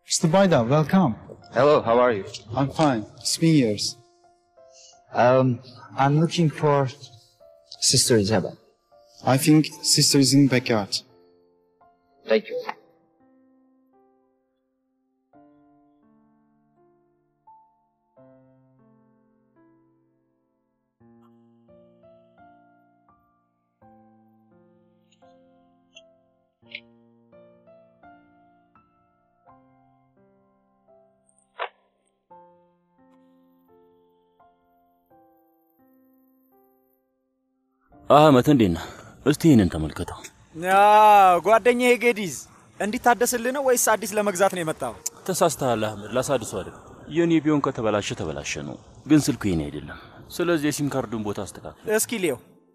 Mr. Baida, welcome. Hello, how are you? I'm fine. It's been years. Um, I'm looking for Sister Isabel. I think sister is in backyard. Thank you. አህመት እንዴት ነህ? እስቲ ይህንን ተመልከተው። ጓደኛዬ ጌዲዝ እንዲታደስልህ ነው ወይስ አዲስ ለመግዛት ነው የመጣው? ተሳስተሃል አህመድ፣ ላሳድሱ አይደለም። የኔ ቢሆን ከተበላሸ ተበላሸ ነው፣ ግን ስልኩ የኔ አይደለም። ስለዚህ የሲም ካርዱን ቦታ አስተካክል። እስኪ ሊየው።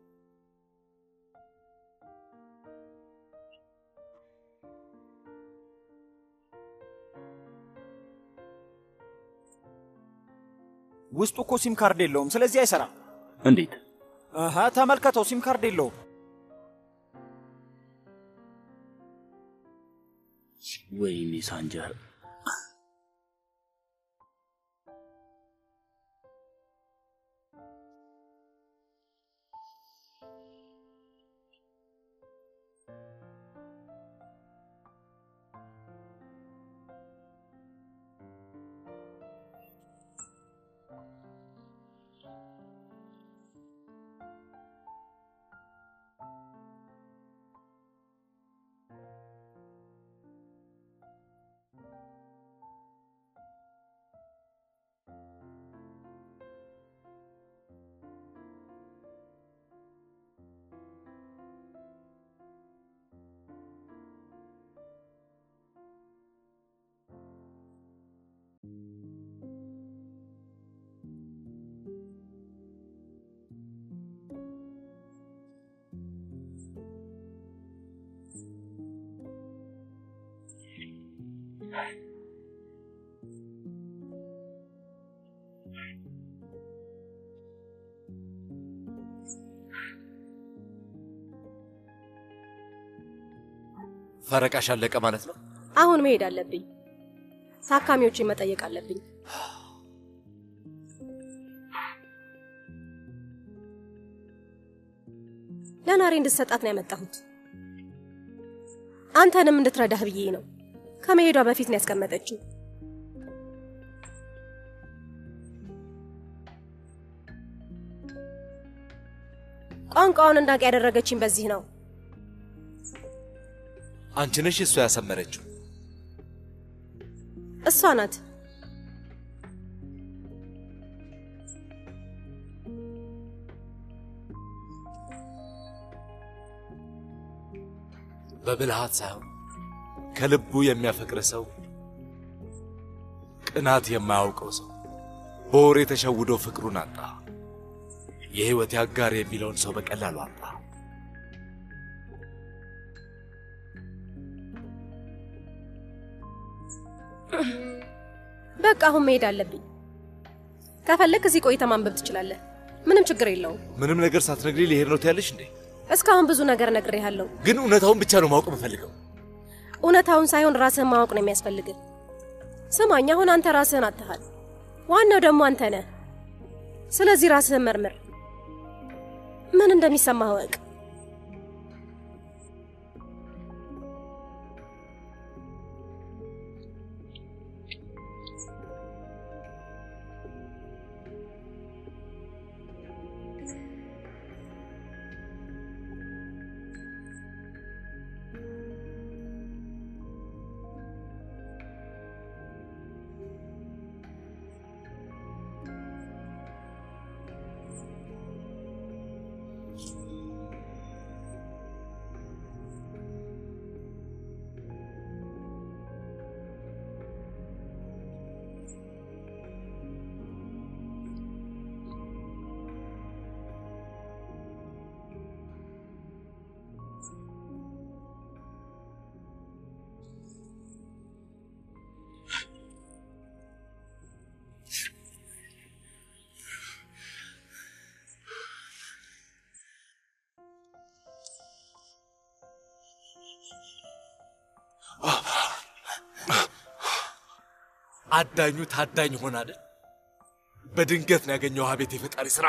ውስጡ እኮ ሲም ካርድ የለውም፣ ስለዚህ አይሰራም። እንዴት? አሃ ተመልከተው፣ ሲም ካርድ የለውም። ወይኔ ሳንጀር፣ ፈረቃሽ አለቀ ማለት ነው? አሁን መሄድ አለብኝ። ታካሚዎችን መጠየቅ አለብኝ። ለናሬ እንድትሰጣት ነው ያመጣሁት። አንተንም እንድትረዳህ ብዬ ነው። ከመሄዷ በፊት ነው ያስቀመጠችው። ቋንቋውን እንዳውቅ ያደረገችኝ በዚህ ነው። አንቺ ነሽ እሷ ያሰመረችው። እሷ ናት። በብልሃት ሳይሆን ከልቡ የሚያፈቅር ሰው፣ ቅናት የማያውቀው ሰው በወሬ ተሸውዶ ፍቅሩን አጣ። የሕይወት አጋር የሚለውን ሰው በቀላሉ አጣ። በቃ አሁን መሄድ አለብኝ። ከፈለክ እዚህ ቆይተህ ማንበብ ትችላለህ። ምንም ችግር የለውም። ምንም ነገር ሳትነግሪ ሊሄድ ነው ትያለሽ እንዴ? እስካሁን ብዙ ነገር ነግሬሃለሁ። ግን እውነታውን ብቻ ነው ማወቅ የምፈልገው። እውነታውን ሳይሆን ራስህን ማወቅ ነው የሚያስፈልግህ። ስማኝ፣ አሁን አንተ ራስህን አጥተሃል። ዋናው ደግሞ አንተ ነህ። ስለዚህ ራስህን መርምር። ምን እንደሚሰማህ እወቅ። አዳኙ ታዳኝ ሆነ አይደል? በድንገት ነው ያገኘው። አቤት የፈጣሪ ስራ!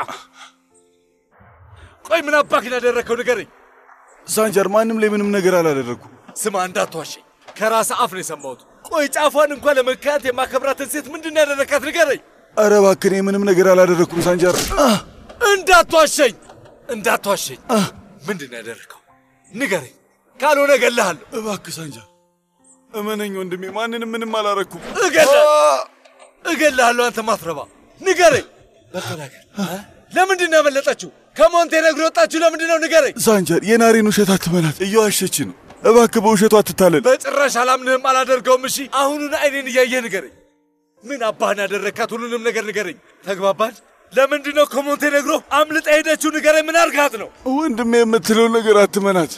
ቆይ ምን አባክን ያደረግከው ንገረኝ። ሳንጃር ማንም ላይ ምንም ነገር አላደረግኩም። ስማ እንዳትዋሸኝ፣ ከራስ አፍ ነው የሰማሁት። ቆይ ጫፏን እንኳን ለመካት የማከብራትን ሴት ምንድን ነው ያደረካት ንገረኝ። ኧረ እባክህ እኔ ምንም ነገር አላደረግኩም ሳንጃር። እንዳትዋሸኝ፣ እንዳትዋሸኝ። ምንድን ነው ያደረግከው ንገረኝ፣ ካልሆነ እገልሃለሁ። እባክህ ሳንጃር እመነኝ ወንድሜ፣ ማንንም ምንም አላረግኩም። እገላ- እገልሃለሁ። አንተ ማትረባ ንገረኝ፣ በተናገር ለምንድን ነው ያመለጠችው? ከሞንቴኔግሮ የወጣችሁ ለምንድን ነው ንገረኝ። ሳንጃር የናሬን ውሸት አትበላት፣ እየዋሸች ነው። እባክህ በውሸቱ አትታለል። በጭራሽ አላምንህም፣ አላደርገውም። እሺ አሁኑን አይኔን እያየህ ንገረኝ። ምን አባህን ያደረግካት? ሁሉንም ነገር ንገረኝ። ተግባባን? ለምንድን ነው ከሞንቴኔግሮ አምልጣ ሄደችው? ንገረኝ። ምን አርጋት ነው? ወንድሜ የምትለውን ነገር አትመናት።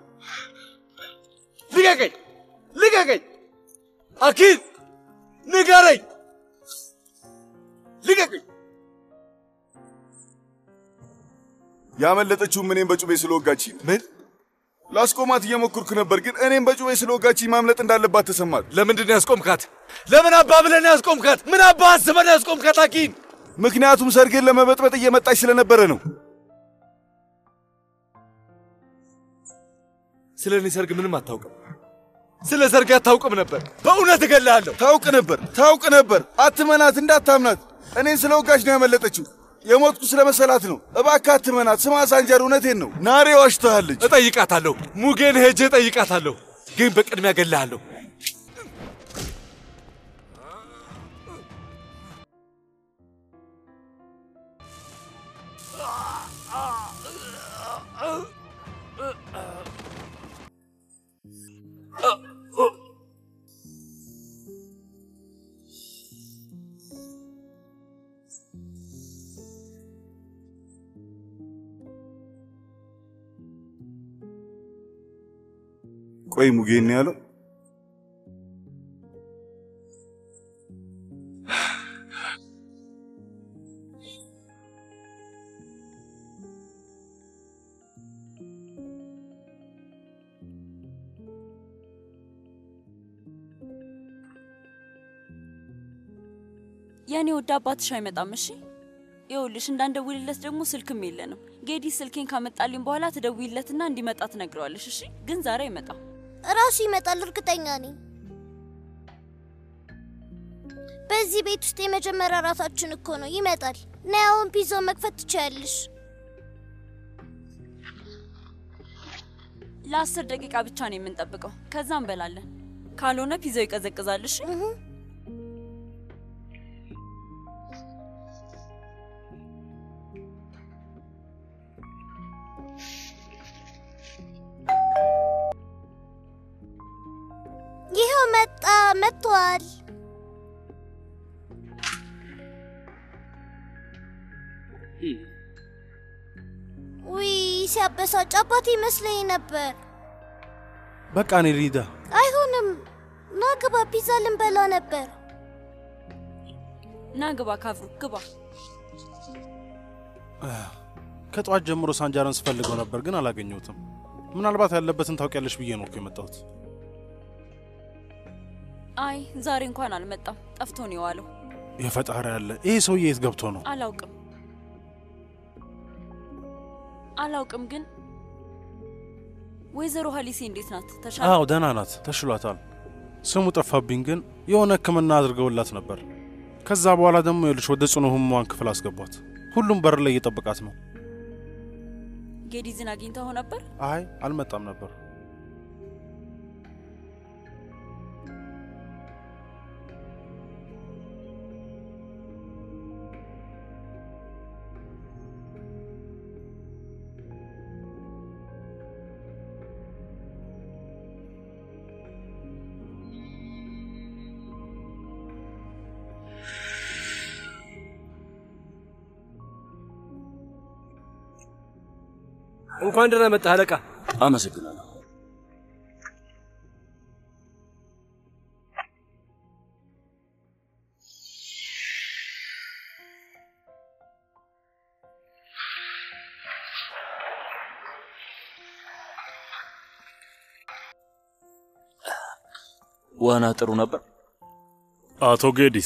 ልቀቀኝ! ልቀቀኝ! አኪል ንገረኝ! ልቀቀኝ! ያመለጠችውም እኔም በጩቤ ስለወጋች ምን ላስቆማት እየሞከርኩ ነበር፣ ግን እኔም በጩቤ ስለወጋች ማምለጥ እንዳለባት ተሰማት። ለምንድን ነው ያስቆምካት? ለምን አባ ብለን ያስቆምካት? ምን አባ አስበን ያስቆምካት? አኪን ምክንያቱም ሰርጌን ለመበጥበጥ እየመጣች ስለነበረ ነው። ስለ እኔ ሰርግ ምንም አታውቅም። ስለ ሰርግ አታውቅም ነበር። በእውነት እገልሃለሁ። ታውቅ ነበር፣ ታውቅ ነበር። አትመናት፣ እንዳታምናት። እኔን ስለወጋች ነው ያመለጠችው። የሞትኩ ስለመሰላት ነው። እባክህ አትመናት። ስማ ሳንጃር፣ እውነቴን ነው። ናሬ ዋሽተሃለች። እጠይቃታለሁ። ሙጌን ሄጄ እጠይቃታለሁ። ግን በቅድሚያ እገልሃለሁ። ቆይ ሙጌን ነው ያለው? የእኔ ወደ አባትሽ አይመጣም። እሺ ይኸውልሽ፣ እንዳንደውልለት ደግሞ ስልክም የለንም። ጌዲ ስልኬን ካመጣልኝ በኋላ ትደውይለትና እንዲመጣ ትነግረዋለሽ። እሺ ግን ዛሬ አይመጣም። እራሱ ይመጣል፣ እርግጠኛ ነኝ። በዚህ ቤት ውስጥ የመጀመሪያ ራሳችን እኮ ነው። ይመጣል። ነይ አሁን ፒዛውን መክፈት ትችያለሽ። ለአስር ደቂቃ ብቻ ነው የምንጠብቀው፣ ከዛ እንበላለን። ካልሆነ ፒዛው ይቀዘቅዛል። እሺ ይኸው መጣ፣ መጥቷል። ውይ ሲያበሳጭ፣ አባቴ ይመስለኝ ነበር። በቃ እኔ ሪዳ አይሆንም፣ ና ግባ፣ ፒዛ ልንበላ ነበር። ና ግባ፣ ካብሩ ግባ። ከጠዋት ጀምሮ ሳንጃርን ስፈልገው ነበር ግን አላገኘሁትም። ምናልባት ያለበትን ታውቂያለሽ ብዬ ነው እኮ የመጣሁት። አይ ዛሬ እንኳን አልመጣም፣ ጠፍቶ ነው የዋለው። የፈጣሪ ያለ ይሄ ሰውዬ የት ገብቶ ነው? አላውቅም አላውቅም። ግን ወይዘሮ ሀሊሴ እንዴት ናት? ተሻለ? አዎ ደህና ናት፣ ተሽሏታል። ስሙ ጠፋብኝ፣ ግን የሆነ ሕክምና አድርገውላት ነበር። ከዛ በኋላ ደግሞ ይኸውልሽ ወደ ጽኑ ህሙማን ክፍል አስገቧት። ሁሉም በር ላይ እየጠበቃት ነው። ጌዲዝን አግኝተው ነበር? አይ አልመጣም ነበር። እንኳን ደህና መጣህ አለቃ። አመሰግናለሁ። ዋና ጥሩ ነበር። አቶ ጌዲስ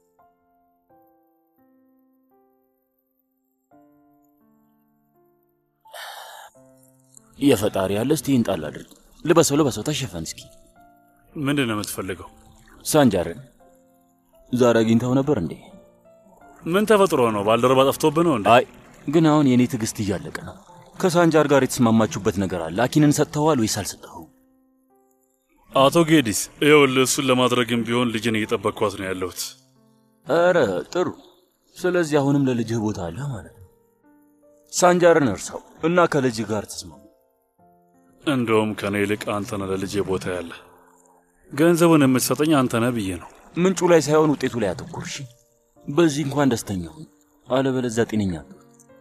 የፈጣሪ ያለ እስቲ ይህን ጣል አድርግ። ልበሰው ልበሰው፣ ተሸፈን እስኪ። ምንድን ነው የምትፈልገው? ሳንጃርን ዛሬ አግኝተው ነበር እንዴ? ምን ተፈጥሮ ነው? ባልደረባ ጠፍቶብህ ነው እንዴ? አይ ግን አሁን የእኔ ትዕግስት እያለቀ ነው። ከሳንጃር ጋር የተስማማችሁበት ነገር አለ? አኪንን ሰጥተዋል ወይስ አልሰጠኸው? አቶ ጌዲስ ይኸውልህ፣ እሱን ለማድረግም ቢሆን ልጅን እየጠበቅኳት ነው ያለሁት። ኧረ ጥሩ። ስለዚህ አሁንም ለልጅህ ቦታ አለ ማለት ነው። ሳንጃርን እርሳው እና ከልጅህ ጋር ተስማሙ። እንደውም ከእኔ ይልቅ አንተ ነህ ለልጄ ቦታ ያለ። ገንዘቡን የምትሰጠኝ አንተ ነህ ብዬ ነው። ምንጩ ላይ ሳይሆን ውጤቱ ላይ አተኩር። እሺ፣ በዚህ እንኳን ደስተኛ ሁን፣ አለበለዚያ ጤነኛ አትሆን።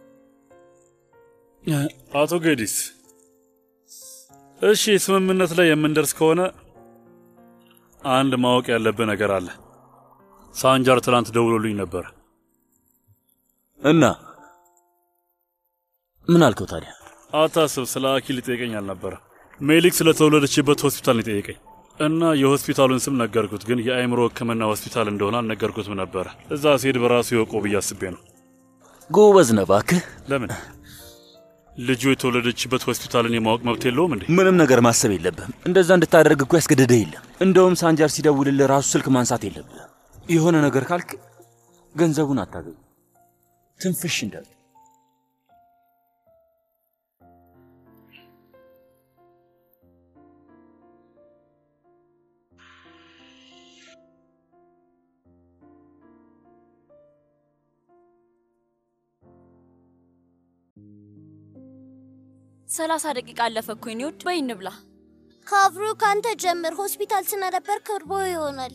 አቶ ጌዲስ እሺ፣ ስምምነት ላይ የምንደርስ ከሆነ አንድ ማወቅ ያለብህ ነገር አለ። ሳንጃር ትናንት ደውሎልኝ ነበር እና ምን አልከው ታዲያ? አታስብ፣ ስለ አኪ ሊጠይቀኝ አልነበረ። ሜሊክ ስለተወለደችበት ሆስፒታል ነው የጠየቀኝ እና የሆስፒታሉን ስም ነገርኩት፣ ግን የአእምሮ ሕክምና ሆስፒታል እንደሆነ አልነገርኩትም ነበረ። እዛ ሲሄድ በራሱ ይወቀው ብዬ አስቤ ነው። ጎበዝ ነህ እባክህ። ለምን ልጁ የተወለደችበት ሆስፒታልን የማወቅ መብት የለውም እንዴ? ምንም ነገር ማሰብ የለብህም። እንደዛ እንድታደርግ እኮ ያስገደደህ የለም። እንደውም ሳንጃር ሲደውልልህ ራሱ ስልክ ማንሳት የለብህም። የሆነ ነገር ካልክ ገንዘቡን አታገኙ። ትንፍሽ እንዳለ ሰላሳ ደቂቃ አለፈ እኮ የኔ ውድ። በይ እንብላ። ካብሩ ካንተ ጀምር። ሆስፒታል ስነበር ከርቦ ይሆናል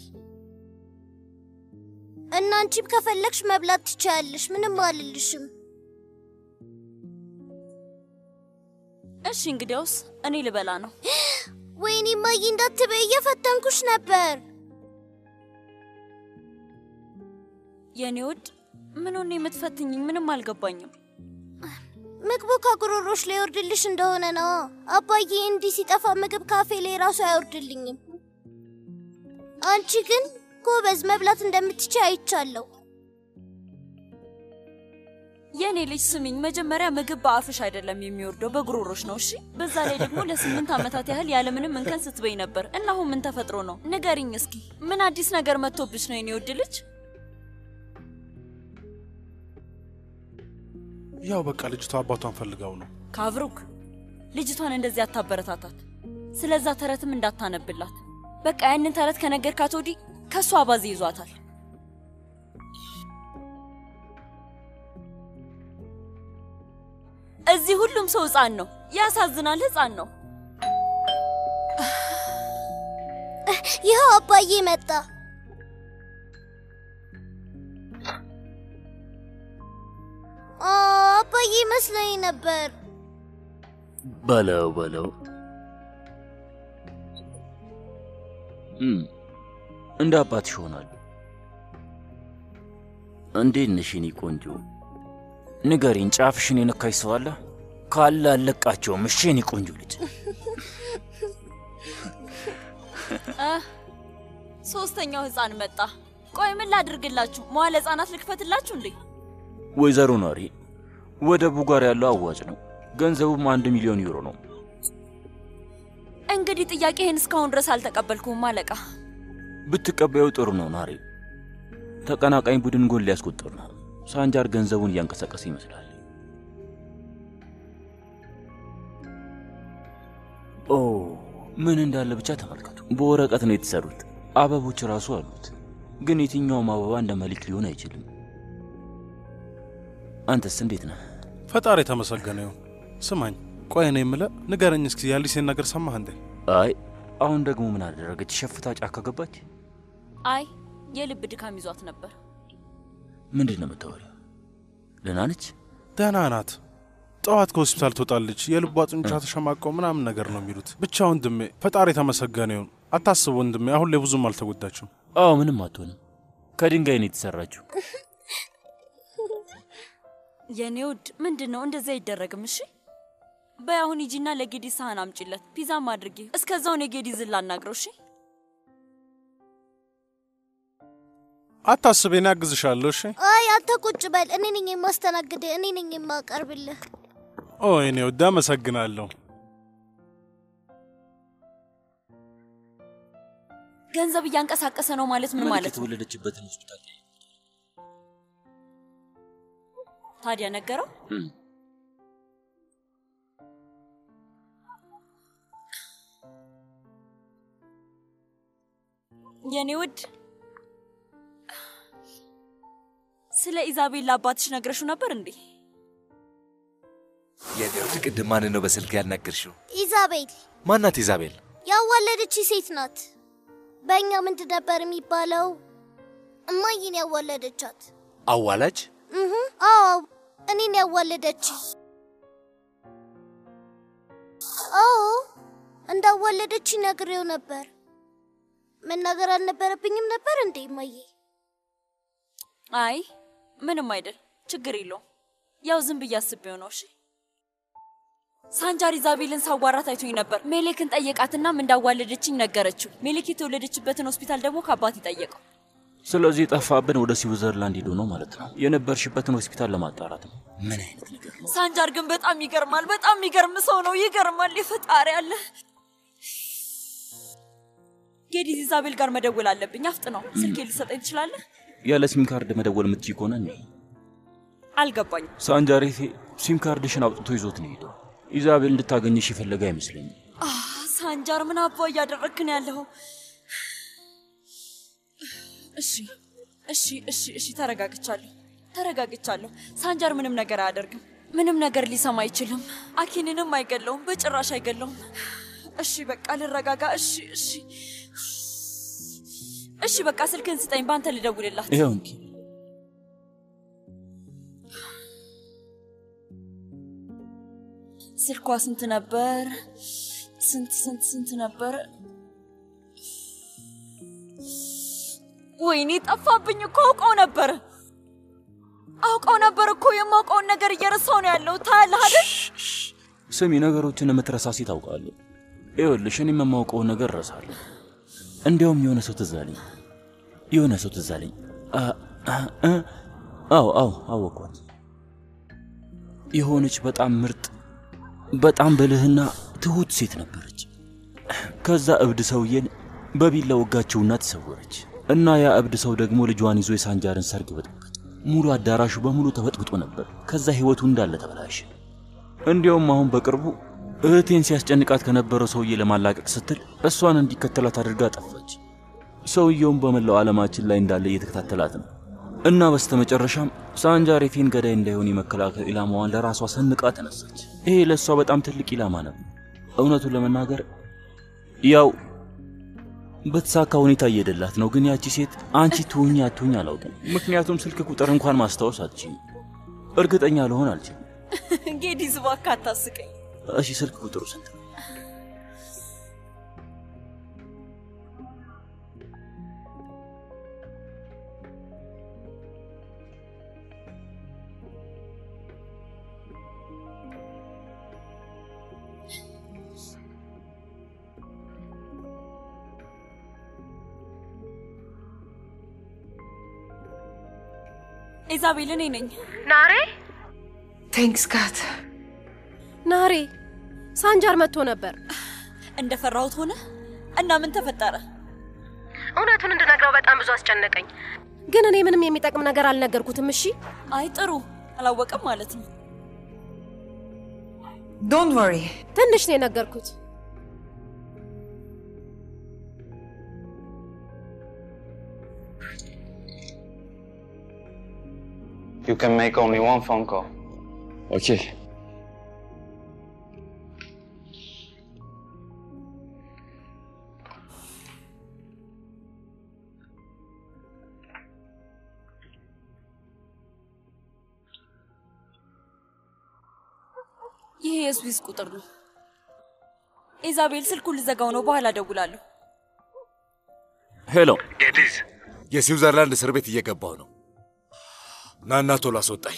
እና አንቺም ከፈለግሽ መብላት ትችያለሽ። ምንም አልልሽም። እሺ እንግዲያውስ እኔ ልበላ ነው። ወይኔ ማይ እንዳትበይ፣ እየፈተንኩሽ ነበር። የኔ ውድ ምን ሆነ የምትፈትኝኝ? ምንም አልገባኝም። ምግቡ ከጉሮሮሽ ላይ ይወርድልሽ እንደሆነ ነው። አባዬ እንዲህ ሲጠፋ ምግብ ካፌ ላይ ራሱ አይወርድልኝም። አንቺ ግን ጎበዝ መብላት እንደምትችይ አይቻለሁ። የእኔ ልጅ ስሚኝ፣ መጀመሪያ ምግብ በአፍሽ አይደለም የሚወርደው በጉሮሮሽ ነው። እሺ። በዛ ላይ ደግሞ ለስምንት ዓመታት ያህል ያለምንም እንከን ስትበይ ነበር እና አሁን ምን ተፈጥሮ ነው? ንገሪኝ እስኪ። ምን አዲስ ነገር መጥቶብሽ ነው የኔ ውድ ልጅ? ያው በቃ ልጅቷ አባቷን ፈልጋው ነው። ካብሩክ ልጅቷን እንደዚህ አታበረታታት። ስለዛ ተረትም እንዳታነብላት። በቃ ያንን ተረት ከነገርካት ወዲህ ከእሷ አባዜ ይዟታል። እዚህ ሁሉም ሰው ሕፃን ነው። ያሳዝናል። ሕፃን ነው። ይኸው አባዬ መጣ። አ፣ አባዬ መስሎኝ ነበር። በለው በለው። እም፣ እንደ አባትሽ ይሆናል። እንዴት ነሽ የኔ ቆንጆ? ንገሪኝ፣ ጫፍሽን የነካሽ ሰው አለ? ካለ አልለቃቸውም። እሺ የኔ ቆንጆ ልጅ። አ፣ ሶስተኛው ሕፃን መጣ። ቆይ ምን ላድርግላችሁ? መዋለ ሕፃናት ልክፈትላችሁ እንዴ? ወይዘሮ ናሪ፣ ወደ ቡጋር ያለው አዋጭ ነው። ገንዘቡም አንድ ሚሊዮን ዩሮ ነው። እንግዲህ ጥያቄህን እስካሁን ድረስ አልተቀበልኩም አለቃ። ብትቀበየው ጥሩ ነው ናሪ። ተቀናቃኝ ቡድን ጎል ሊያስቆጥር ነው። ሳንጃር ገንዘቡን እያንቀሳቀሰ ይመስላል። ኦ ምን እንዳለ ብቻ ተመልከቱ። በወረቀት ነው የተሰሩት። አበቦች ራሱ አሉት። ግን የትኛውም አበባ እንደ መሊክ ሊሆን አይችልም። አንተስ እንዴት ነህ? ፈጣሪ የተመሰገነ ይሁን። ስማኝ፣ ቆይ እኔ የምልህ ንገረኝ እስኪ የአሊሴን ነገር ሰማህ እንዴ? አይ አሁን ደግሞ ምን አደረገች? ሸፍታ ጫካ ገባች? አይ የልብ ድካም ይዟት ነበር። ምንድን ነው የምታወሪው? ደህና ነች? ደህና ናት። ጠዋት ከሆስፒታል ትወጣለች። የልቧ ጡንቻ ተሸማቀው ምናምን ነገር ነው የሚሉት። ብቻ ወንድሜ ፈጣሪ የተመሰገነ ይሁን። አታስብ ወንድሜ፣ አሁን ላይ ብዙም አልተጎዳችም። አዎ ምንም አትሆንም። ከድንጋይ ነው የተሰራችው። የኔ ውድ ምንድን ነው እንደዚህ አይደረግም። እሺ በይ አሁን ሂጂና ለጌዲ ሳህን አምጪለት፣ ፒዛም አድርጊ። እስከዛውን የጌዲ ዝላ አናግረው። እሺ አታስብ፣ እኔ አግዝሻለሁ። እሺ። አይ አንተ ቁጭ በል። እኔ ነኝ የማስተናግድህ፣ እኔ ነኝ የማቀርብልህ። ኦ እኔ ወዳ አመሰግናለሁ። ገንዘብ እያንቀሳቀሰ ነው ማለት ምን ማለት ነው? የተወለደችበትን ሆስፒታል ታዲያ ነገረው? የኔ ውድ ስለ ኢዛቤል ለአባትሽ ነግረሽው ነበር እንዴ? የኔ ውድ ቅድም ማንን ነው በስልክ ያናገርሽው? ኢዛቤል ማናት ኢዛቤል? ያዋለደች ሴት ናት። በእኛ ምንድን ነበር የሚባለው? እማዬን ያዋለደቻት። አዋላጅ? እህ አዎ፣ እኔን ያዋለደች። አዎ እንዳዋለደች ነግሬው ነበር። መናገር አልነበረብኝም ነበር እንዴ እማዬ? አይ ምንም አይደል፣ ችግር የለውም። ያው ዝም ብዬ አስቤው ነው። እሺ ሳንጃር ኢዛቤልን ሳዋራት አይቶኝ ነበር። ሜሌክን ጠየቃትናም እንዳዋለደችኝ ነገረችው። ሜሌክ የተወለደችበትን ሆስፒታል ደግሞ ከአባት ይጠየቀው። ስለዚህ የጠፋብን ወደ ስዊዘርላንድ ሄዶ ነው ማለት ነው። የነበርሽበትን ሆስፒታል ለማጣራት ነው። ምን አይነት ነገር ነው? ሳንጃር ግን በጣም ይገርማል። በጣም የሚገርም ሰው ነው። ይገርማል። የፈጣሪ አለ። ጌዲዝ ኢዛቤል ጋር መደወል አለብኝ። አፍጥ ነው። ስልኬ ልሰጠኝ ትችላለህ? ያለ ሲም ካርድ መደወል የምትችይ ከሆነ እኔ አልገባኝም። ሳንጃሬቴ ሲም ካርድሽን አውጥቶ ይዞት ነው ሄደው። ኢዛቤል እንድታገኝሽ የፈለገ አይመስለኝም። አህ፣ ሳንጃር ምን አባ እያደረግክ ነው ያለኸው? እሺ እሺ እሺ እሺ፣ ተረጋግቻለሁ ተረጋግቻለሁ። ሳንጃር ምንም ነገር አያደርግም። ምንም ነገር ሊሰማ አይችልም። አኪንንም አይገለውም፣ በጭራሽ አይገለውም። እሺ በቃ ልረጋጋ። እሺ እሺ እሺ፣ በቃ ስልክን ስጠኝ፣ በአንተ ልደውልላት። ይኸው እንኪ ስልኳ ስንት ነበር? ስንት ስንት ስንት ነበር? ወይኔ ጠፋብኝ እኮ አውቀው ነበር አውቀው ነበር እኮ የማውቀውን ነገር እየረሳው ነው ያለው። ታያለህ አይደል? ስሚ፣ ነገሮችን የምትረሳ ሴት አውቃለሁ። ይኸውልሽ እኔም የማውቀውን ነገር እረሳለሁ። እንዲያውም የሆነ ሰው ትዝ አለኝ። የሆነ ሰው ትዝ አለኝ። አ- አ- አ- አዎ አዎ አወቅኳት። የሆነች በጣም ምርጥ በጣም ብልህና ትሁት ሴት ነበረች። ከዛ እብድ ሰውዬን በቢላ ወጋችውና ተሰወረች። እና ያ እብድ ሰው ደግሞ ልጇን ይዞ የሳንጃርን ሰርግ በጠበጠ። ሙሉ አዳራሹ በሙሉ ተበጥብጦ ነበር። ከዛ ህይወቱ እንዳለ ተበላሸ። እንዲያውም አሁን በቅርቡ እህቴን ሲያስጨንቃት ከነበረው ሰውዬ ለማላቀቅ ስትል እሷን እንዲከተላት አድርጋ ጠፋች። ሰውየውም በመላው ዓለማችን ላይ እንዳለ እየተከታተላት ነው። እና በስተመጨረሻም ሳንጃሬቴን ገዳይ እንዳይሆን የመከላከል ኢላማዋን ለራሷ ሰንቃ ተነሳች። ይሄ ለእሷ በጣም ትልቅ ኢላማ ነበር። እውነቱን ለመናገር ያው በተሳካ ሁኔታ እየሄደላት ነው። ግን ያቺ ሴት አንቺ ትሁኝ አትሁኝ አላውቅም። ምክንያቱም ስልክ ቁጥር እንኳን ማስታወስ አትችይም። እርግጠኛ ልሆን አልችልም። ጌዲዝ እባክህ አታስቀኝ። እሺ ስልክ ቁጥሩ ስንት ነው? ኢዛቤል እኔ ነኝ። ናሬ ቴንክስ ጋት ናሬ፣ ሳንጃር መጥቶ ነበር። እንደፈራሁት ሆነ እና ምን ተፈጠረ? እውነቱን እንድነግረው በጣም ብዙ አስጨነቀኝ፣ ግን እኔ ምንም የሚጠቅም ነገር አልነገርኩትም። እሺ አይ ጥሩ፣ አላወቀም ማለት ነው። ዶንት ወሪ ትንሽ ነው የነገርኩት። You can make only one phone call. Okay. ይሄ የስዊስ ቁጥር ነው። ኢዛቤል ስልኩን ልዘጋው ነው፣ በኋላ እደውላለሁ። ሄሎ ጌዲዝ፣ የስዊዘርላንድ እስር ቤት እየገባሁ ነው። ናና ቶሎ አስወጣኝ።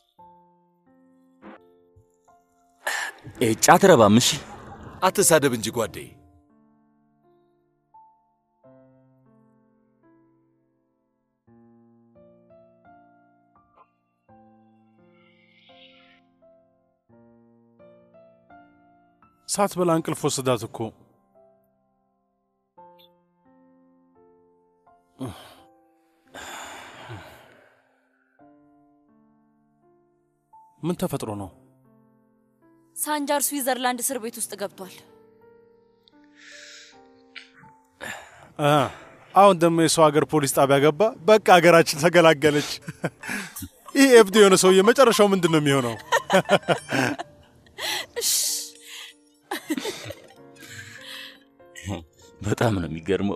ጫት ረባም። እሺ አትሳደብ እንጂ ጓዴ። ሳትበላ እንቅልፍ ወሰዳት እኮ። ምን ተፈጥሮ ነው? ሳንጃር ስዊዘርላንድ እስር ቤት ውስጥ ገብቷል። አ፣ አሁን ደግሞ የሰው ሀገር ፖሊስ ጣቢያ ገባ። በቃ ሀገራችን ተገላገለች። ይህ እብድ የሆነ ሰውዬ መጨረሻው ምንድን ነው የሚሆነው? በጣም ነው የሚገርመው።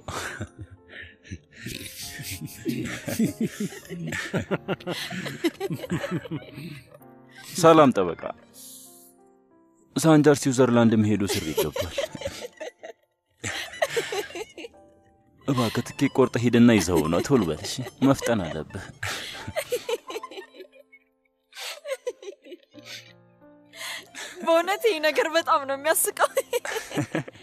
ሰላም ጠበቃ። ሳንጃር ስዊዘርላንድ መሄዱ እስር ቤት ገብቷል። እባክህ ትኬት ቆርጠህ ሂድና ይዘው ነው። ቶሎ በል እሺ፣ መፍጠን አለብህ። በእውነት ይህ ነገር በጣም ነው የሚያስቀው።